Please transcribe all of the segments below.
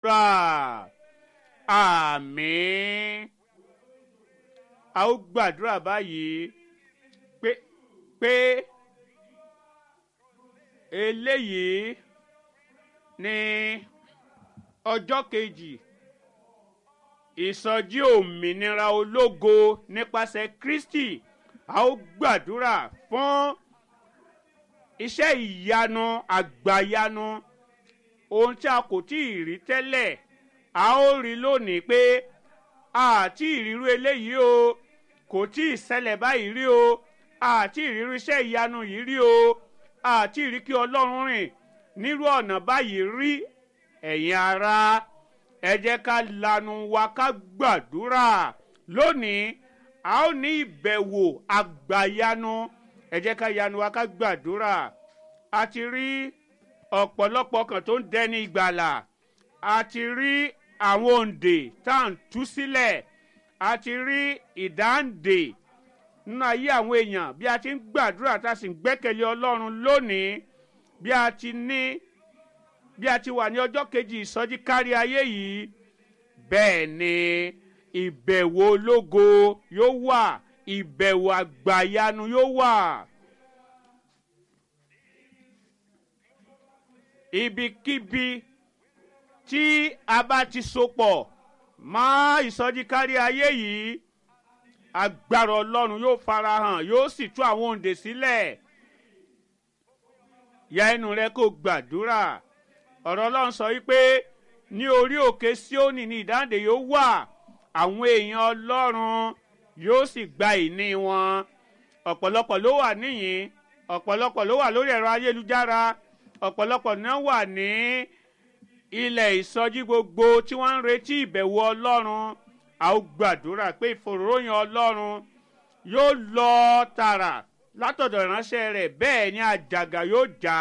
rà àmín a ó gbàdúrà báyìí pé pé eléyìí ní ọjọ́ kejì ìsọjí òmìnira ológo nípasẹ̀ kristi a ó gbàdúrà fún iṣẹ́ ìyanu àgbàyanu ohun tí a kò tí ì rí tẹ́lẹ̀ a ó rí lónìí pé àti ìrírú eléyìí o kò tí ì ṣẹlẹ̀ báyìí rí o àti ìrírú iṣẹ́ ìyanu yìí rí o àti ìrí kí ọlọ́run rìn nírú ọ̀nà báyìí rí ẹ̀yin ara ẹ jẹ́ ká lanu wa ká gbàdúrà lónìí a ó ní ìbẹ̀wò àgbàyanu ẹ jẹ́ ká yanu wa ká gbàdúrà a ti rí ọ̀pọ̀lọpọ̀ kan tó ń dẹni ìgbàlà a ti rí àwọn òǹdè tá à ń tú sílẹ̀ a ti rí ìdáǹdè nínú ayé àwọn èèyàn bí a ti ń gbàdúrà tá a sì ń gbẹ́kẹ̀lé ọlọ́run lónìí bí a ti ní bí a ti wà ní ọjọ́ kejì ìsọjí kárí ayé yìí bẹ́ẹ̀ ni ìbẹ̀wò ológo yóò wà ìbẹ̀wò àgbàyanu yóò wà. ibikíbi tí a bá ti sopọ̀ mọ́ ìsọjí kárí ayé yìí agbára ọlọ́run yóò farahàn yóò sì tú àwọn òǹdè sílẹ̀ ya ẹnu rẹ kó gbàdúrà ọ̀rọ̀ ọlọ́run sọ wípé ní orí òkè síónì ní ìdáǹdè yóò wà àwọn èèyàn ọlọ́run yóò sì gba ìní wọn ọ̀pọ̀lọpọ̀ ló wà níyìn ọ̀pọ̀lọpọ̀ ló wà lórí ẹ̀rọ ayélujára ọ̀pọ̀lọpọ̀ náà wà ní ilẹ̀ ìsọjí gbogbo tí wọ́n ń retí ìbẹ̀wò ọlọ́run a ó gbàdúrà pé ìfòròyìn ọlọ́run yóò lọ tààrà látọ̀dọ̀ ìránṣẹ́ rẹ̀ bẹ́ẹ̀ ni àjàgà yóò já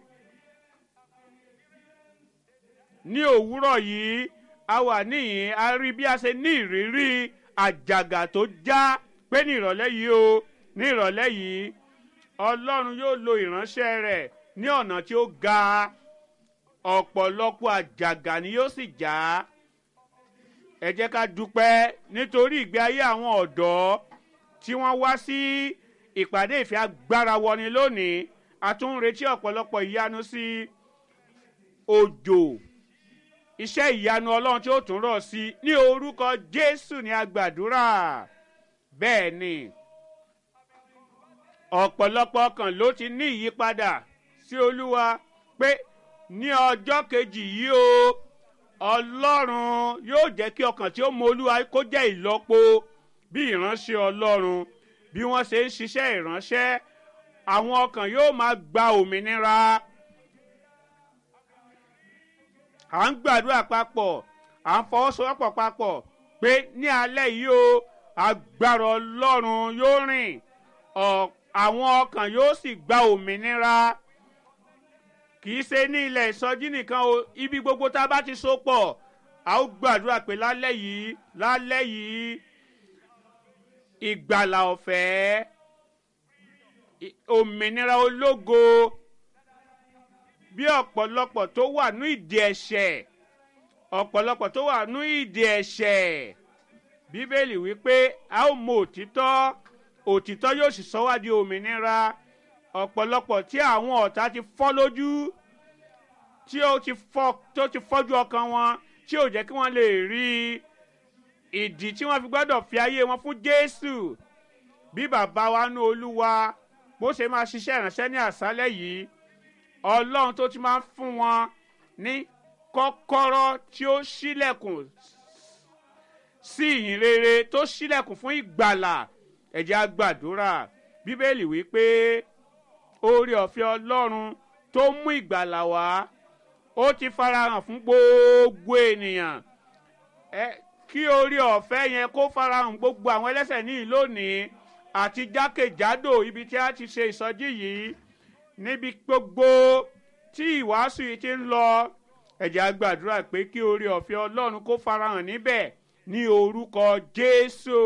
ní òwúrọ̀ yìí a wà níyìn a rí bí a ṣe ní ìrírí àjàgà tó já pé ní ìrọ̀lẹ́ yìí o ní ìrọ̀lẹ́ yìí ọlọ́run yóò lo ìránṣẹ́ rẹ̀ ní ọ̀nà tí ó ga ọ̀pọ̀lọpọ̀ àjàgà ni yóò sì já ẹ jẹ́ ká dúpẹ́ nítorí ìgbé ayé àwọn ọ̀dọ́ tí wọ́n wá sí ìpàdé ìfẹ́ agbára wọni lónìí a tún ń retí ọ̀pọ̀lọpọ̀ ìyanu sí òjò iṣẹ́ ìyanu ọlọ́run tí ó tún rọ̀ sí ní orúkọ jésù ní agbàdúrà bẹ́ẹ̀ ni ọ̀pọ̀lọpọ̀ ọkàn ló ti ní ìyípadà sí olúwa pé ní ọjọ́ kejì yìí o ọlọ́run yóò jẹ́ kí ọkàn tí ó mọ olúwa kó jẹ́ ìlọ́po bí ìránṣẹ́ ọlọ́run bí wọ́n ṣe ń ṣiṣẹ́ ìránṣẹ́ àwọn ọkàn yóò máa gba òmìnira à ń gbàdúrà papọ̀ à ń fọwọ́sowọ́pọ̀ papọ̀ pé ní alẹ́ yìí o agbára ọlọ́run yóò rìn àwọn ọkàn yóò sì gba òmìnira kì í ṣe ní ilẹ̀ ìsọjí nìkan o ibi gbogbo tá a bá ti so pọ̀ a ó gbàdúrà pé lálẹ́ yìí lálẹ́ yìí ìgbàlà ọ̀fẹ́ òmìnira ológo bí ọ̀pọ̀lọpọ̀ tó wà ní ìdí ẹ̀ṣẹ̀ ọ̀pọ̀lọpọ̀ tó wà ní ìdí ẹ̀ṣẹ̀ bíbélì wípé a ó mọ òtítọ́ òtítọ́ yóò sì sọ wá di òmìnira ọ̀pọ̀lọpọ̀ tí àwọn ọ̀tá ti fọ́ lójú tí ó ti fọ́ tó ti fọ́jú ọkàn wọn tí ò jẹ́ kí wọ́n lè rí ìdí tí wọ́n fi gbọ́dọ̀ fi ayé wọn fún jésù bí bàbá wa ní olúwa bó ṣe máa ṣiṣẹ́ ìránṣẹ́ ní àṣálẹ́ yìí ọlọ́run tó ti máa ń fún wọn ní kọ́kọ́rọ́ tí ó ṣílẹ̀kùn sí ìyìn rere tó ṣílẹ̀kùn fún ìgbàlà ẹ̀jẹ̀ àgbàdúrà bíbélì wípé oore ọ̀fẹ́ ọlọ́run tó mú ìgbàlà wá ó ti farahàn fún gbogbo ènìyàn ẹ kí oore ọ̀fẹ́ yẹn kó farahàn gbogbo àwọn ẹlẹ́sẹ̀ ní lónìí àti jákèjádò ibi tí a ti ṣe ìsọjí yìí níbi gbogbo tí ìwàásù yìí ti ń lọ ẹ̀jẹ̀ àgbàdúrà pé kí oore ọ̀fẹ́ ọlọ́run kó farahàn níbẹ̀ ní orúkọ jésù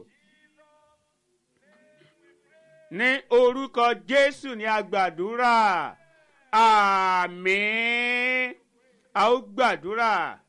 ní orúkọ jésù ní agbàdúrà àmín a ó gbàdúrà